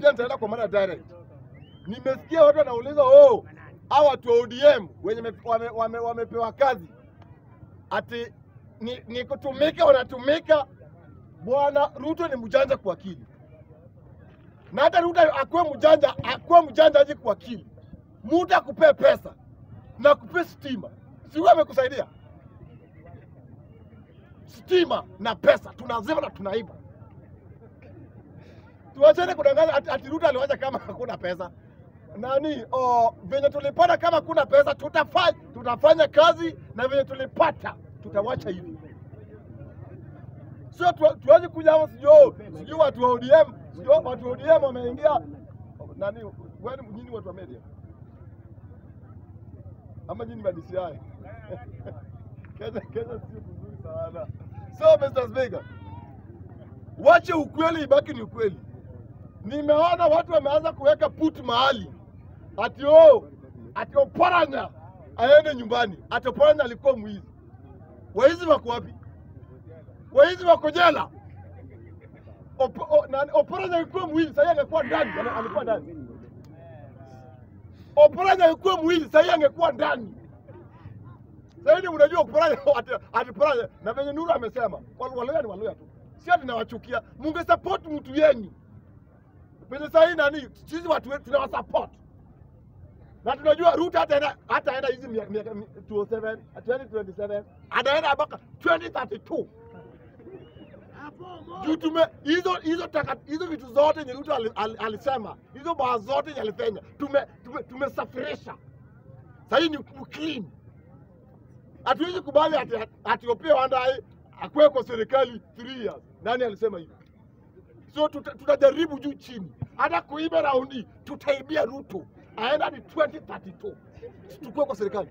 pia nitaenda kwa mara direct. Nimesikia watu wanauliza oh, hao watu wa ODM wenye me- wame, wame, wamepewa kazi ati ni, ni kutumika, wanatumika. Bwana Ruto ni mjanja kwa akili, na hata Ruto akuwe mjanja, akuwe mjanja aje kwa akili, mtu akupee pesa na kupee stima, si huyo amekusaidia? Stima na pesa tunazima na tunaiba. Tuachane kudanganya ati, ati Ruto aliwacha kama hakuna pesa nani oh, venye tulipata kama hakuna pesa tutafanya, tutafanya kazi na venye tulipata tutawacha hivi, sio tu, tuaje kuja hapo sijui oh, sijui watu wa ODM sijui watu wa ODM wameingia nani, wewe nyinyi watu wa media ama nyinyi ma DCI Kenya, Kenya sio kuzuri sana. So Mr. Speaker, wache ukweli ibaki ni ukweli. Nimeona watu wameanza kuweka put mahali ati oh, ati Oparanya aende nyumbani, ati Oparanya alikuwa mwizi. Waizi wako wapi? Waizi wako jela. Op, o, nani, Oparanya alikuwa mwizi, sasa angekuwa ndani, ana- alikuwa ndani. Oparanya alikuwa mwizi, sasa angekuwa ndani. Sasa hivi unajua Oparanya ati, ati Oparanya na venye Nuru amesema, wal- Waluya ni Waluya tu, si ati nawachukia. Mungesupport mtu yenyu penye sahii nani, sisi watu wetu tunawasupport na tunajua Ruto hataenda hataenda hizi mia- miaka mi- 27 2027 anaenda mpaka 2032 juu tume hizo hizo taka hizo vitu zote yenye Ruto ali- ali- alisema hizo baa zote yenye alifanya tume tume- tumesafirisha sahii ni ku- clean. Hatuwezi kubali ati ati Opiyo Wandayi akuwe kwa serikali 3 years. Nani alisema hivyo? So tuta- tutajaribu juu chini, hata kuiba raundi tutaibia Ruto aenda hadi 2032 tukue kwa serikali.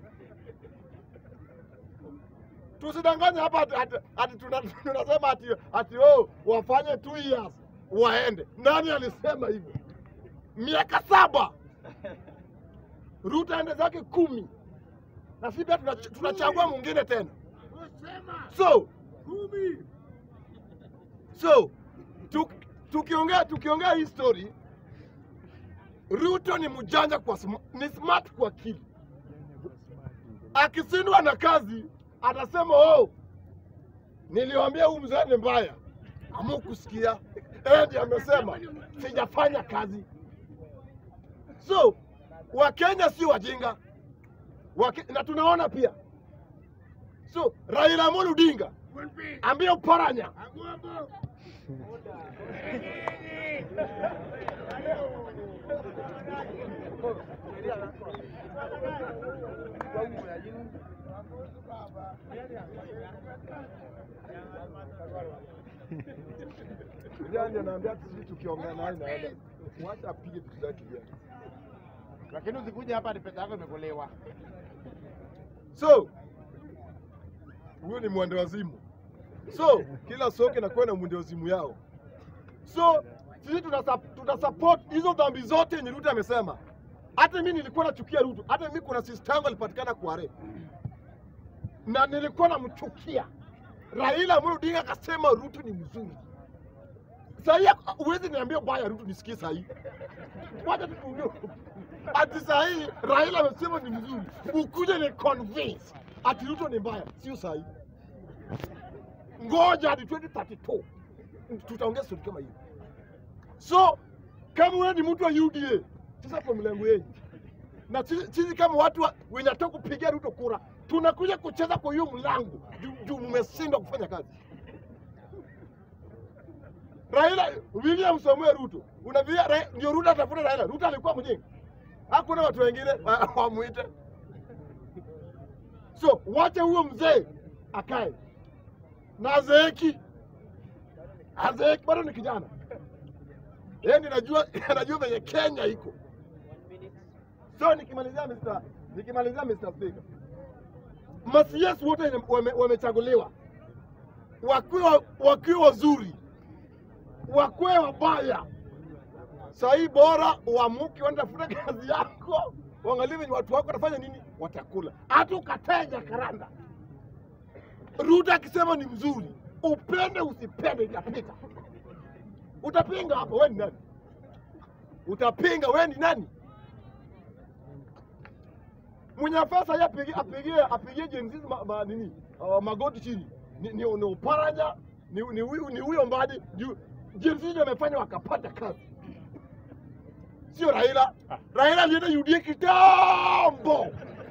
Tusidanganye hapa ati, ati, ati tuna- tunasema ati, ati oh, wafanye two years waende. Nani alisema hivyo? Miaka saba Ruto aende zake kumi na sisi pia tunach- tunachagua mwingine tena. So so tuk- tukiongea tukiongea hii story, Ruto ni mjanja kwa sm ni smart kwa akili. Akisindwa na kazi atasema oh, niliwaambia huu mzee ni mbaya, amukusikia Edi amesema sijafanya kazi. So Wakenya si wajinga Wake, na tunaona pia so Raila Amolo Odinga ambia Oparanya Kijana anaambia sisi tukiongea naye naenda. Wacha apige vitu zake kijana. Lakini usikuja hapa ni pesa yako imekolewa. So huyu ni mwende wazimu. So kila soke inakuwa na mwende wazimu yao. So sisi tuna tuna support hizo dhambi zote yenye Ruto amesema. Hata mimi nilikuwa nachukia Ruto. Hata mimi kuna sister yangu alipatikana Kware na nilikuwa namchukia. Raila Amolo Odinga akasema Ruto ni mzuri. Sahii huwezi niambia baya Ruto nisikie sahii. Wacha tutuongee. Ati sahii Raila amesema ni mzuri, ukuje ni convince ati Ruto ni mbaya, sio sahii. Ngoja hadi 2032 tutaongea story kama hiyo. So kama wewe ni mtu wa UDA, sasa kwa mlango yenu na sisi sisi kama watu wa- wenye nataka kupigia Ruto kura, tunakuja kucheza kwa hiyo mlango juu- juu mmeshindwa kufanya kazi. Raila William Samuel Ruto unavia Ra- ndio Ruto atafuta Raila. Ruto alikuwa mjinga, hakuna watu wengine wa- wamwite. So wache huyo mzee akae na azeeki, azeeki bado ni kijana yeye, ndiye najua anajua venye Kenya iko. So nikimalizia Mr. nikimalizia Mr. Speaker, masies wote wenye wame- wamechaguliwa wakiwa wakiwa wazuri wakwe wabaya. Sahii bora uamuke uende tafuta kazi yako, uangalie venye watu wako watafanya nini, watakula. Hata ukatae Jakaranda, Ruto akisema ni mzuri, upende usipende, itapita. Utapinga hapo, wewe ni nani? utapinga. Wewe ni nani? Mwenye nafasi haya apigie apigie apigie Gen Z ma, ma, nini uh, magoti chini ni, ni, ni Uparanya ni ni huyu ni huyo Mbadi juu Gen Z ndio amefanya wakapata kazi, sio Raila. Raila alienda UDA kitambo.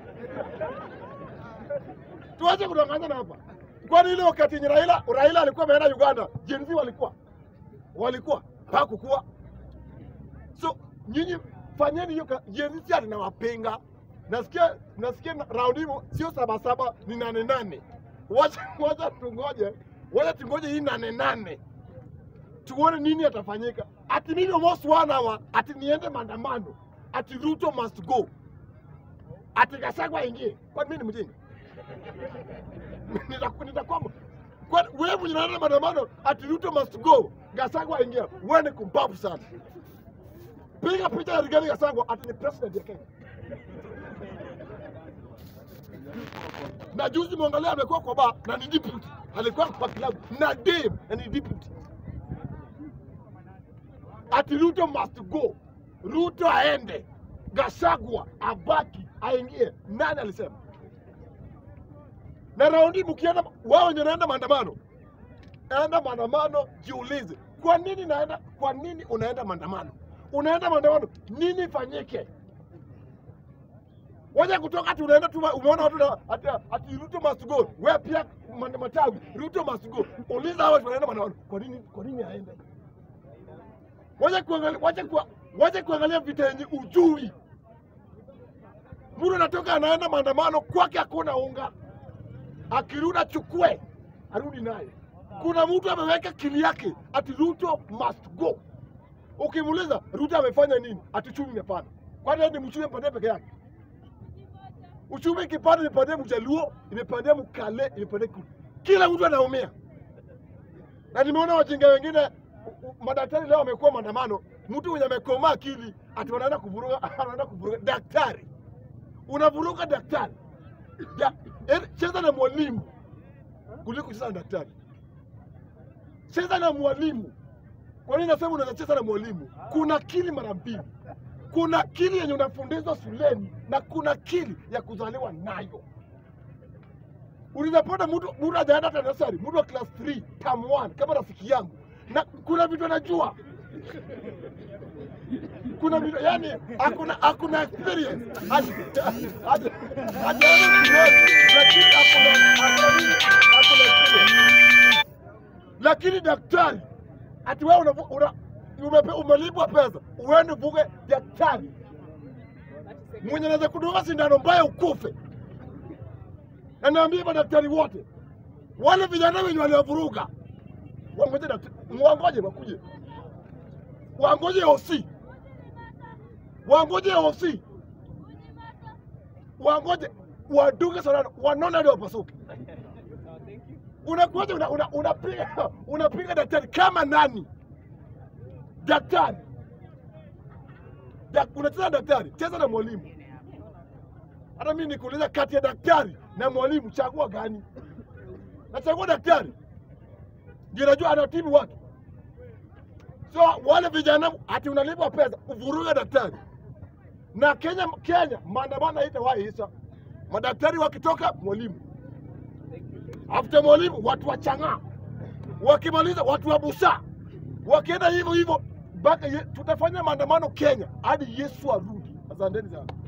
Tuache kudanganyana hapa. Kwani ile wakati yenye Raila Raila alikuwa ameenda Uganda, Gen Z walikuwa walikuwa hakukuwa. So nyinyi fanyeni hiyo ka- Gen Z ati nawapinga. Nasikia nasikia na- round hiyo sio saba saba ni nane nane. Wacha wacha tungoje. Wacha tungoje hii nane nane. Tuone nini atafanyika. Ati mimi almost one hour ati niende maandamano. Ati Ruto must go. Ati Gachagua aingie. Kwani mimi ni mjinga? Nitaku- nitakuwa kwa wewe mwenye unaenda maandamano ati Ruto must go, Gachagua aingia, wewe ni kumbavu sana. Piga picha ya Rigathi Gachagua ati ni president ya Kenya. Na juzi mwangalia amekuwa kwa bar na ni deputy, alikuwa kwa club na dem na ni deputy. Ati Ruto must go, Ruto aende, Gachagua abaki, aingie. Nani alisema? na raundi mkienda wao wenye naenda maandamano, enda maandamano, jiulize kwa nini naenda, kwa nini unaenda maandamano? Unaenda maandamano, nini ifanyike? Waja kutoka ati unaenda tu, umeona watu na- ati, ati Ruto must go, wewe pia ma- matawi Ruto must go. Uliza hao watu wanaenda maandamano, kwa nini, kwa nini aende? Wacha kuangalia, wacha kwa, wacha kuangalia vita yenye ujui. Mtu anatoka anaenda maandamano, kwake hakuna unga akirudi achukue arudi naye. Kuna mtu ameweka kili yake ati Ruto must go. Ukimuuliza Ruto amefanya nini, ati uchumi imepanda. Kwani yeye ni mchumi mpande peke yake? Uchumi ikipanda imepandia Mjaluo, imepandia Mkale, imepandia Kikuyu. Kila mtu anaumia, na nimeona wajinga wengine u- u- madaktari leo wamekuwa maandamano. Mtu mwenye amekomaa akili ati wanaenda kuvuruga, anaenda kuvuruga daktari. Unavuruga daktari da, eh, cheza na mwalimu kuliko kucheza na daktari. Cheza na mwalimu. Kwa nini nasema unaweza cheza na mwalimu? Kuna akili mara mbili. Kuna akili yenye unafundishwa shuleni na kuna akili ya kuzaliwa nayo. Unaweza mtu mtu hajaenda hata nasari, mtu wa class 3 term 1 kama rafiki yangu, na kuna vitu anajua kuna vitu yani hakuna hakuna experience Hadi- hadi- hajaenda shuleni, lakini hakuna hakuna nini? hakuna experience. Lakini daktari ati wewe una, una, umepe, umelipwa pesa uende uvuge daktari mwenye anaweza kudunga sindano mbaya ukufe. Na naambia madaktari wote wale vijana wenye waliovuruga wangoje daktari, wangoje wakuje, wangoje OC, wangoje OC, wangoje wadunge sindano, wanone hadi wapasuke. Unakuja una, una, unapiga unapiga daktari kama nani? Daktari da, unacheza na daktari, cheza na mwalimu. Hata mimi nikuuliza, kati ya daktari na mwalimu, chagua gani? Nachagua daktari, ndio najua anatibu watu. So wale vijana ati unalipwa pesa uvuruge daktari. Na Kenya, Kenya maandamano haitawahi isha. Madaktari wakitoka, mwalimu after mwalimu, watu wa chang'aa, wakimaliza watu wa busaa, wakienda hivyo hivyo mpaka ye- tutafanya maandamano Kenya hadi Yesu arudi. Asanteni sana.